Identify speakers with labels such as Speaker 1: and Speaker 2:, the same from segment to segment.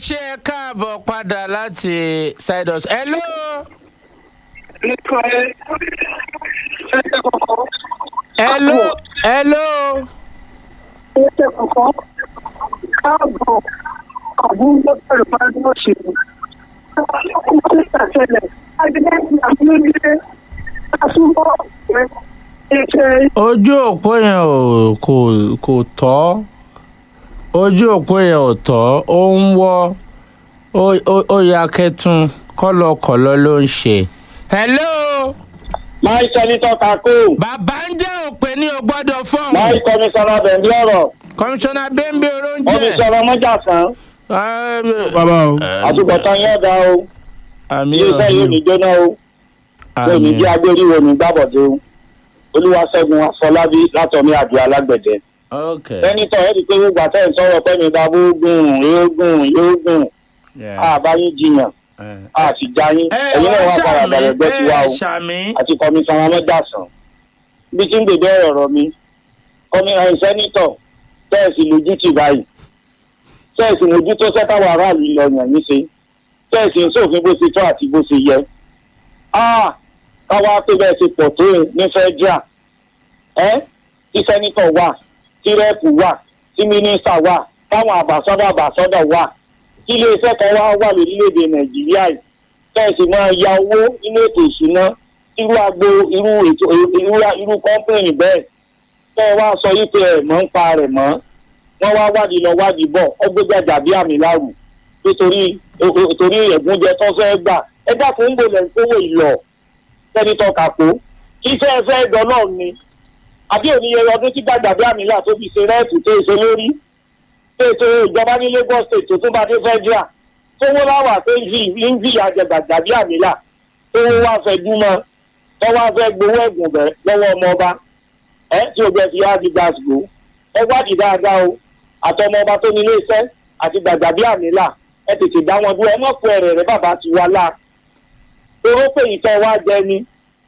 Speaker 1: ṣe é káàbọ̀ padà láti sidus. hello. hello. hello.
Speaker 2: Ẹsẹ̀ kọ̀ọ̀kan káàbọ̀ àbúrò pẹ̀lú pàdé òṣèlú. Ọkùnrin tó ṣàṣẹlẹ̀ Adéyẹ́sì Àbúlé Àtúbọ̀ rẹ̀ ẹ̀ṣẹ̀
Speaker 1: ojú òpó yẹn ò kò kò tọ́ ojú òpó yẹn ò tọ́ ó ń wọ́ ó- ó- ó ya kẹtùn kọ́lọ́kọ́lọ́ ló ń ṣe. hello.
Speaker 3: máa ń sẹ́nitọ́ kakó
Speaker 1: bàbá ń jẹ́ òpè ní o gbọ́dọ̀ fọ́ọ̀mù.
Speaker 3: máa ń kọmíṣánná bẹ̀ndí ọ̀rọ̀
Speaker 1: kọmíṣánná bẹ́ńbẹ́ oróúnjẹ.
Speaker 3: kọmíṣánná mọ́jàsán
Speaker 4: bàbá o
Speaker 3: àtúbọ̀tán yóò dá o
Speaker 1: àmì
Speaker 3: ilé iṣẹ́ yóò ní jóná o yóò ní
Speaker 1: àmì
Speaker 3: jẹ́ agbéríwò ní gbàbọ̀dé o olúwaṣẹ́gun afọlábí látọ̀mí àjọ alágbẹ̀dẹ.
Speaker 1: ok
Speaker 3: sẹ́nitọ́ ẹ̀rí pé gbogbo àtẹ̀ ń sọ̀rọ̀ pẹ́mi babú gùn yóò gùn yóò gùn
Speaker 1: yeah.
Speaker 3: àbáyín jiyàn
Speaker 1: Eh.
Speaker 3: àti jáyín
Speaker 1: ẹ
Speaker 3: ẹ̀yin náà
Speaker 1: wá
Speaker 3: wà padà
Speaker 1: ṣàmì
Speaker 3: bẹ̀rẹ̀ gbẹ́ tiwa
Speaker 1: ẹ
Speaker 3: o
Speaker 1: ṣàmì.
Speaker 3: àti kọmíṣánná mọ́jàsán bí tí ń gbèdé ọ̀rọ̀ mi kọmí ẹ̀ sẹ́nitọ̀ tẹ́ẹ̀sì lójú tì báyìí tẹ́ẹ̀sì mójú tó sẹ́tàwọ̀ aráàlú lọ yàn yín ṣe tẹ́ẹ̀sì ń sófin bó ṣe tó àti bó ṣe yẹ. Ah, káwá pé bẹ́ẹ̀ ṣe pọ̀ tó ní fẹ́díà ẹ́ tí sẹ́nitọ̀ wà tí rẹ́ẹ̀pù wà tí mínísítà wà táwọn àbàsọ́dọ̀ àbàsọ́dọ̀ wà kí iléeṣẹ́ kan wá wà lórílẹ̀‐èdè nàìjíríà yìí tẹ́ẹ̀sì máa ya owó nínú ètò ìṣúná irú agbo irú ètò irú irú kọ́ńpìnì bẹ́ẹ̀ tẹ́ ẹ wá sọ yìí pé ẹ̀ mọ́ ń pa rẹ̀ mọ́ wọ́n wá wádìí lọ wádìí bọ̀ ó gbé gbàjà bí àmì láwù nítorí torí ẹ̀gúnjẹ tó fẹ́ gbà ẹ dákun ń gbòlẹ̀ kówó ìlọ sẹ́nitọ́ kàkó kí fẹ́ fẹ́ dán náà ni àbí òníye ọdún tí gbàjà bí àmì là tó fi ṣe rẹ́ẹ̀tù tó ṣe lórí tó ṣe ìjọba ní lagos state tó tún bá dé fẹ́díà tó wọ́n láwà tó ń fi ń fi àjẹ gbàjà bí àmì là tó wọ́n wá fẹ́ dúmọ́ tó wá fẹ́ gbowó ẹ̀gùn bẹ̀ lọ́wọ́ ọmọ ọba ẹ tí o bẹ fi á di gbàgbó ẹ wádìí dáadáa o àtọmọ ọba tó ní ilé iṣẹ́ àti gbàgbà bí àmìlà ẹ tètè dá wọn dúró ẹ mọ̀ pé ẹ̀rẹ̀ rẹ bàbá ti wá lá toró pé ìtọ́ wa jẹ ni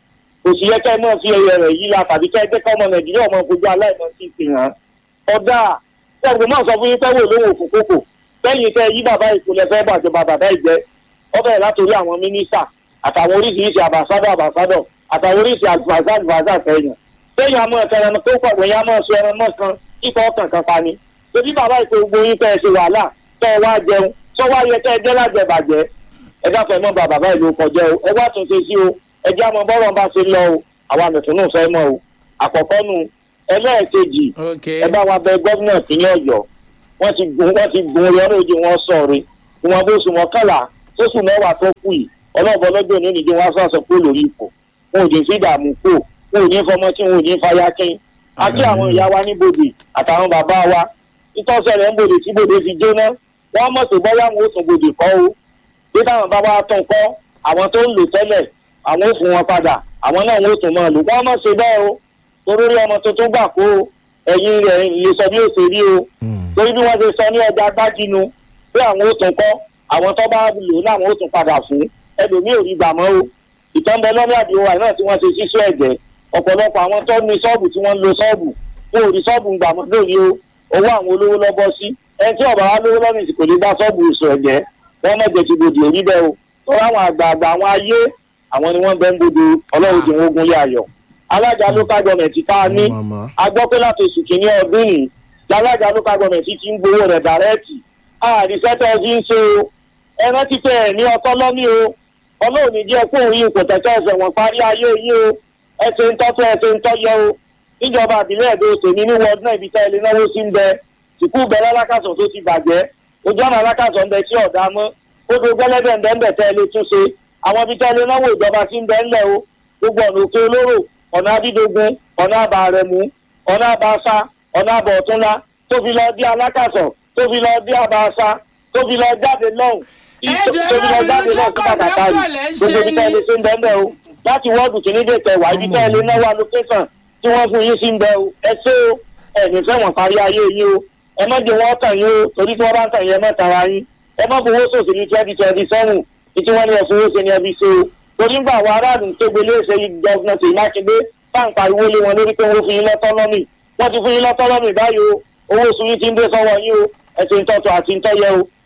Speaker 3: kò sì yẹ kẹ́ ẹ mọ̀ fi ẹyẹ rẹ̀ yí la tàbí kẹ́ ẹ jẹ́ kọ́ ọmọ nàìjíríà ọmọ gbogbo aláìmọ̀ sí ti hàn ọ̀dà ṣẹ́gun máa sọ fún yín pẹ́wò lówó òfin kókò lẹ́yìn tẹ́ yí bàbá ìkúlẹ̀ fẹ́ bàjọba bàbá ìjẹ́ ọbẹ̀ látòrí àwọn mínísítà àtàwọn oríṣiríṣi àbàsádọ̀ àbàsádọ̀ àtàwọn oríṣiríṣi àgbàzá àgbàzá sẹ́yìn sẹ́yìn àmọ́ ẹ̀kẹ́rẹ́ tó pọ̀ wẹ̀yìn àmọ́ ẹ̀sùn ẹran mọ́ kan kíkọ́ ọkàn kan pa ni torí bàbá ìpè gbogbo yín tẹ́ ẹ ṣe wàhálà tẹ́ ẹ wá jẹun tó wá yẹ tẹ́ ẹ jẹ́ lájẹbàjẹ́ ẹ dáfẹ́ mọ́ bá bàbá ìlú kọjá o ẹ wá tún ṣe sí o ẹ jẹ́ àmọ́ bọ́rọ̀ bá ṣe lọ o àwa mẹ̀túnú fẹ́ mọ́ o àkọ́kọ́ nu ẹlẹ́ẹ̀kejì
Speaker 1: ok
Speaker 3: ẹ bá wa bẹ gómìnà ìpínlẹ̀ ọ̀yọ́ wọ́n ti gun wọ́n ti gun orí ọ̀rọ̀ òjì wọn sọ̀rọ̀ ìwọ̀n bó sùn mọ́kànlá tó sùn mẹ́wàá tó kù yìí ọlọ́ọ̀bọ lọ́jọ́ òní nìjẹ́ wọn sọ̀sọ̀ kó lórí ipò wọn ò ní sí ìdààmú kó wọn ò ní fọmọ tí wọn ò ní fàyà kín àti àwọn ìyá wa ní bòdè àtàwọn bàbá wa ìtọ́sẹ̀ rẹ̀ ń bòdè tí bòdè fi jóná wọ́n mọ̀ tó bọ́yá wọn ó tún bòdè kọ́ o bí táwọn bá wa tún kọ́ àwọn tó ń lò tẹ́lẹ̀ àwọn ò fún wọn padà àwọn náà wọn ó tún máa lò wọ́n mọ̀ ṣe bẹ́ẹ̀ o torí ọmọ tuntun gbà kó o ẹ̀yin rẹ̀ lè sọ bí ó ṣe rí o torí bí wọ́n ṣe sọ ní ọjà gbájínú pé àwọn ó tún kọ́ àwọn tó bá lò láwọn ó tún padà fún ẹlòmíì ò rí gbà mọ́ o ìtọ́nbẹ lọ́ní àdìo wà náà tí wọ́n ṣe sísú ẹ̀jẹ̀ ọ̀pọ̀lọpọ̀ àwọn tó ní ṣọ́ọ̀bù tí wọ́n ń lo ṣọ́ọ̀bù wọn ò rí ṣọ́ọ̀bù gbà mọ́ lórí o owó àwọn olówó lọ́bọ́ sí ẹni tí ọ̀bà wa lówó lọ́nà ìsìnkò lè bá ṣọ́ọ̀bù oṣù ẹ̀jẹ̀ wọ́n mọ̀jẹ̀ ti bòdì òrí bẹ́ẹ̀ o tó láwọn àgbààgbà àwọn ayé àwọn ni wọ́n bẹ́ ń bodò ọlọ́run ti wọ́n gún yá ayọ̀ alága local government tá a ní
Speaker 4: màmá
Speaker 3: a gbọ́ pé láti oṣù kìíní ọdún yìí lálága local government ti ń gbowó rẹ̀ dàrẹ́ẹ̀tì àdìsẹ́tẹ̀ fi ń ṣe o ẹran ti tẹ̀ ẹ̀ ní ọtọ́ lọ́mí o ọlọ́run ní jẹ́ kó òun kò tẹ̀tẹ̀ ẹsẹ̀ wọn parí ayé yìí o ẹsẹ̀ ń tọ́tọ́ ẹsẹ̀ ń tọ́yẹ o níjọba àbílẹ̀ èdè tèmi ní wọ́ọ̀dún náà ibi tá ilé náwó sí ń bẹ sùkúù bẹ lálákàsọ̀ tó ti bàjẹ́ ojú ọ̀nà alákàsọ̀ ń bẹ tí ọ̀dà mọ́ odò gbẹ́lẹ́bẹ̀ ń bẹ ń bẹ tẹ́ ilé tún ṣe àwọn ibi tá ilé náwó ìjọba sí ń bẹ ńlẹ̀ o gbogbo ọ̀nà òkè olóró ọ̀nà abídógún ọ̀nà àbàrẹ̀mú ọ̀nà àbàṣà ọ̀nà àbọ̀túnlá tó fi lọ dí alákàsọ̀ tó fi lọ dí àbàṣà tó fi lọ jáde lọ́hùn
Speaker 1: Ẹ jẹ́
Speaker 3: tó fi lọ jáde
Speaker 1: lórí
Speaker 3: lọ́hùn sí bàtàkà
Speaker 1: lójú
Speaker 3: yìí
Speaker 1: kọ̀ọ̀lẹ́ ń ṣe
Speaker 3: gbogbo ibi tá
Speaker 1: ni.
Speaker 3: ilé ṣe ń bẹ ń bẹ o láti wọ́ọ̀dù kìíní dé kẹwàá ibi tá ilé náwó allocation tí wọ́n fún yín sí ń bẹ o ẹ ṣé o ẹ̀mí fẹ́wọ̀n parí ayé yín o ẹ má jẹ́ wọ́n tàn yín o torí tí wọ́n bá ń tàn yín ẹ má tara yín ẹ má fowó sòsì ní twenty twenty seven ìtí wọ́n ní ẹ fowó ṣe ni ẹbí ṣe o torí ń gbà wọ aráàlú tó gbélé ṣe gọ́ọ̀nà tèmi mákindé táǹkà ìwé lé wọn lórí pé wọ́n fún yín lọ́tọ́nọ́mì wọ́n ti fún yín lọ́tọ́nọ́mì báyìí o owó oṣù yín ti ń dé sọ́wọ́ yín o ẹ̀sìn ìtọ́tọ̀ àti ìtọ́yẹ o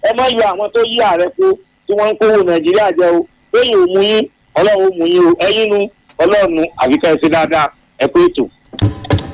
Speaker 3: ẹ má yọ àwọn tó yí ààrẹ kó tí wọ́n ń kówó nàìjíríà jẹ o lẹ́yìn òmu yín ọlọ́run ó mú yín o ẹ̀yin nu ọlọ́run nu àbíkẹ́ ẹ ṣe dáadáa ẹ kó ètò.